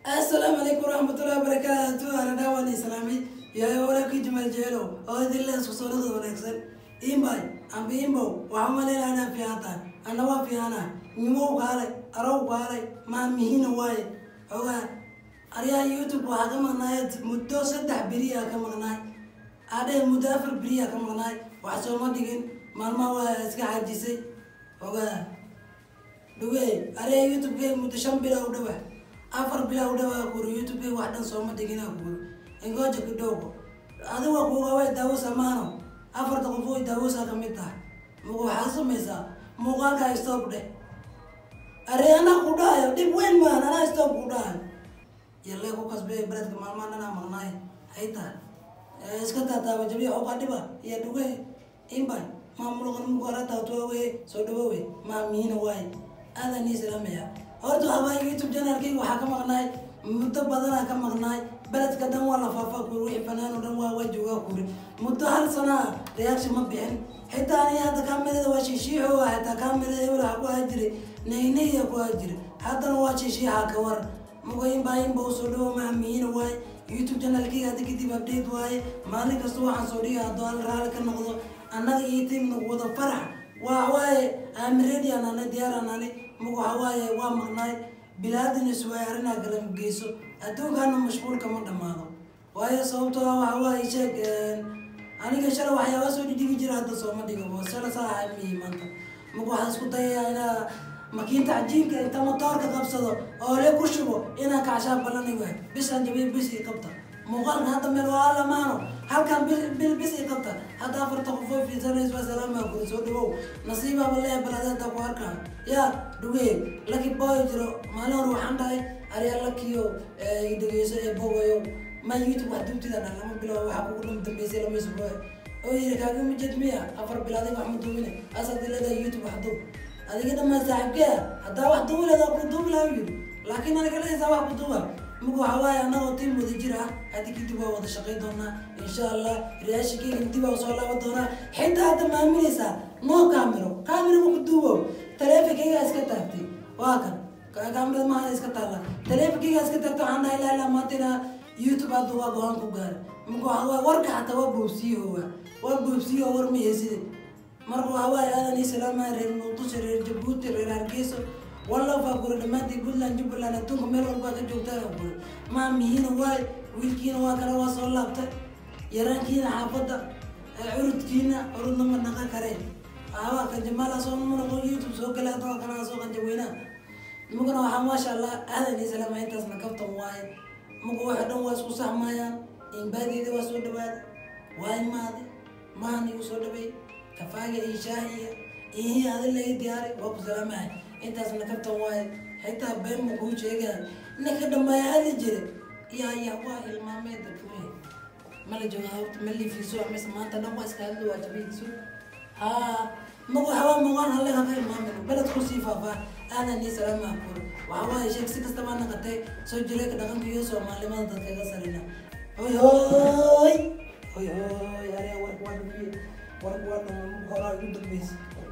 asalaamu calaykum waraxmatullahi wabarakaatu anadhaa waan islaamay yahay walaalkii jumal jeelo oo idinle isku soonada wanaagsan imbay amba imbow waxaa maleyna anaa fiican tahay ana waa fiicana nimow kaalay arow kaalay maamihina waaye ogaa aryaha youtube waxaa ka maqnaay muddo saddex beriyaa ka maqnaay adhe muddo afar beriyaa ka maqnaay wax sooma dhigin maalmaha waa iska xajisay ogaa dhuge aryaha youtube-ke muddo shan bilaa u dhawa afar bilaa u dhawaa kuri youtube-ke wax dhan sooma dhigina kuri ingoja kidogo adiga kuga way daawasa maano afarta qof way daawasa ka mid tahay mugu waxaa samaysaa muuqaalka stop dheh aree anaa ku dhahayo dhib weyn maan anaa stop ku dhahayo yalee ku kasbee beledka maalmahan anaa maqnaay hay tahay iska taataaba jabiya oga dhiba iyo dhuge imbay maamulkan mugara taatuwawe soo dhawowe maamiina waaye aadan ii salaamaya horta habaa youtube janaalkayga waxaa ka maqnaay muddo badanaa ka maqnaay beledka dhan waa la faafaa kuri wixii fanaan oo dhan waa waa joogaa kuri muddo hal sanaa reaction ma bixin xitaa aniga hadda kaamirada waa shiishiixo ah xitaa kaamirada hebel waxaa ku ahaa jiray naynayaa ku ahaa jiray haddana waa shiishiixa ka war mugoyinbaa inba usoo dhawo mahamiina waaye youtube janaalkayga hadda kadib update waaye maalin kasta waxaan soo dhiga haddoo al raali ka noqdo annaga iyo tiimna wada farax waa waaye amiredi anane diyaar anane mug waxa waaye waa maqnaay bilaadin iswaay arrinaa kala geyso adduunkaana mashquulka ma dhammaado waayo sababtoo ah waxa waaye sheeg aniga shala waxyaaba soo dhidhigi jira hadda sooma dhigo shala saa ahay mihi maanta mug waxaan isku dayayaa inaa makiinta cajiinka inta matoorka qabsado oo le ku shubo inaan kacshaa balani waay bishaan jabiya bis ii qabta muuqaalka hadda meel waa lamaano halkan bil bis ii qabta hadda afarta qof oo fiirsanays waa salaamaa kuri soo dhawow nasiibaaba leeya baladeeda ku arkaa yaa dhugee laki boy jiro maalin hore waxaan dhahay aryaa lakiyo dhegeyso ee bogayo ma youtube wax dubtida dhan lama bilaabo waxaa kugu dham dambeysay lama isbuuc oo yiri kaagama jed miya afar bilaaday wax ma duubine asaad leedahay youtube wax dub adiga dhamaa saaxiibkee haddaa wax duubi leedaa ku duubi lahaa yiri laakiin aniga leeysaa wax ku duuba mug waxa waaye annagoo tiim wada jir ah haddi kadib waa wada shaqay doonaa insha allah riyaashikeyga dib waa soo laaban doonaa xitaa hadda maaminaysaa noo kaamiro kaamiro ma ku duubo taleefonkeyga iska taagtay waa kan kaamirada maaha iska taalla taleefonkeyga iska taagtay waxaan dhahay ilaa ilaa maanta inaa youtube hadda waa go-aan ku gaara mug waxa waaye warka xataa waa boobsiyowa waa boobsiyo war ma heeside marka waxa waaye aadan ii salaamaya reer muqdisho reer jabuuti reer hargeyso walla faa guri dhammaantii puntland jubbaland adduunka meel walbaa ka joogtaa guri maamihiina waay wiilkiina waa kale waa soo laabtay yaraankiina xaafadda curudkiina curudna ma naqa kareen awa kanjamaala soo manoqo youtube soo gala adoo kalaa soo qanjaweynaa mugana waxaa maasha allah aadan ii salaamaya intaasna kaftan waaye muga waxa dhan waa isku saxmayaan inbaadeeda waa soo dhawaada waa imaade mahan igu soo dhaweey kafaaga iyo shaahiya ihii adin laga diyaaray waa ku salaamahay intaasna kaftan waaye xitaa been ma kuu sheegaa ninka dhammaaya hadli jira yaa yaa waa hilmaamee dadkuwe mala jooga hawta ma liifiiso mise maanta dhan waa iska hadli waa jabiiso haa magu waxawaa muuqaan halle haka hilmaamin beled ku sii faafaa aadan ii salaamaa kuri waxa waaye sheeg si kastaba naqatay soo jireeka dhaqanka iyo soomaalimada dadkaga sarina hoy hoy hoy hoy aryaa warka waa dhabiye warka waa dhama horaa igu dambeysa